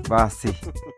basi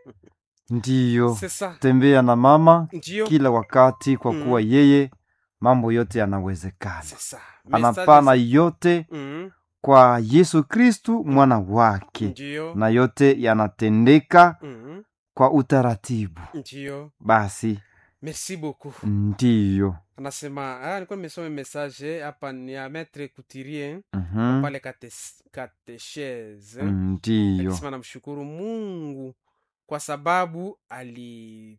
ndiyo sasa tembea na mama ndio kila wakati kwa Mm. kuwa yeye mambo yote yanawezekana sasa anapana yote mm, kwa yesu kristu mwana wake ndio na yote yanatendeka mm, kwa utaratibu ndio basi merci beaucoup ndiyo anasema ah, nilikuwa nimesoma message hapa ni ya metre couturier Mhm. pale kate- katechese ndiyo akisema namshukuru mungu kwa sababu ali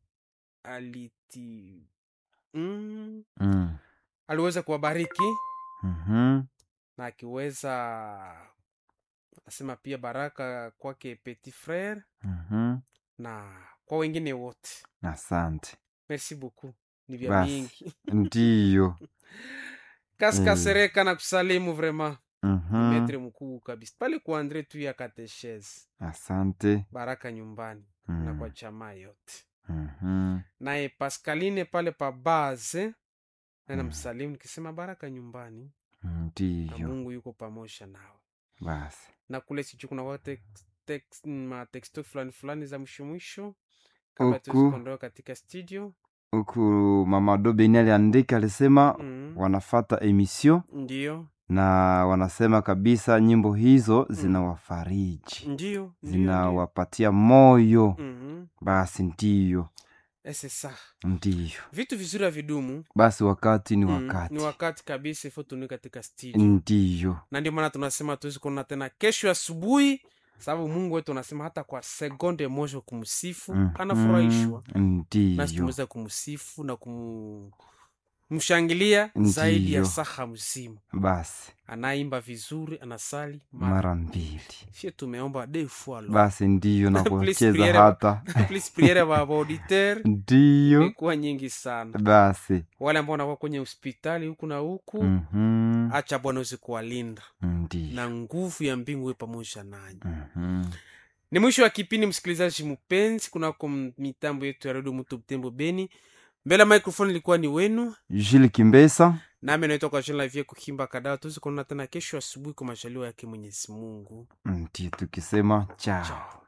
aliti mm, Mm. aliweza kuwabariki Mhm. na akiweza anasema pia baraka kwake petit frere Mhm. na kwa wengine wote asante merci beaucoup ni vya Basi. mingi ndiyo kaskasereka na kusalimu vraiment Mhm. metre mkuu kabisa pale kwa andre tu ya katechese asante baraka nyumbani na Mm. kwa jamaa yote Mhm. naye paskaline pale pa base naena Mm. msalimu nikisema baraka nyumbani na ndiyo mungu yuko pamoja nawe basi na kule sijui kuna wa tex- tex- matexto fulani fulani za mwisho mwisho kabla Huku. tuzikondoa katika studio huku mama dobeni aliandika alisema mm. wanafata emission ndio na wanasema kabisa nyimbo hizo zinawafariji ndio ndio, ndio. zinawapatia moyo Mhm. basi ndiyo Eh, c'est ça ndiyo vitu vizuri havidumu basi wakati ni Mm, wakati ni wakati kabisa ifo tunui katika studio ndiyo na ndio maana tunasema tuwezi kuona tena kesho asubuhi sababu mungu wetu anasema hata kwa sekonde moja kumsifu Mhm. anafurahishwa nasi ndiyo tumeweza kumsifu na kumshangilia zaidi ya Ndiyo. saha mzima basi anaimba vizuri anasali mara mara mbili sie tumeomba de fois lo basi ndiyo na Please kucheza priere- hata please priere wa auditeur ndiyo imekuwa nyingi sana basi wale ambao wanakuwa kwenye hospitali huku na huku Mhm. acha bwana uweze kuwalinda ndiyo na nguvu ya mbingu iwe pamoja nanyi Mhm. ni mwisho wa kipindi msikilizaji mpenzi kunako m- mitambo yetu ya redio mutu mtembo beni mbele ya microphone ilikuwa ni wenu Jules Kimbesa nami naitwa kwa jina la vie kuhimba kadaa tuwezi kuonana tena kesho asubuhi kwa majaliwa yake mwenyezi mungu ndiyo tukisema chao chao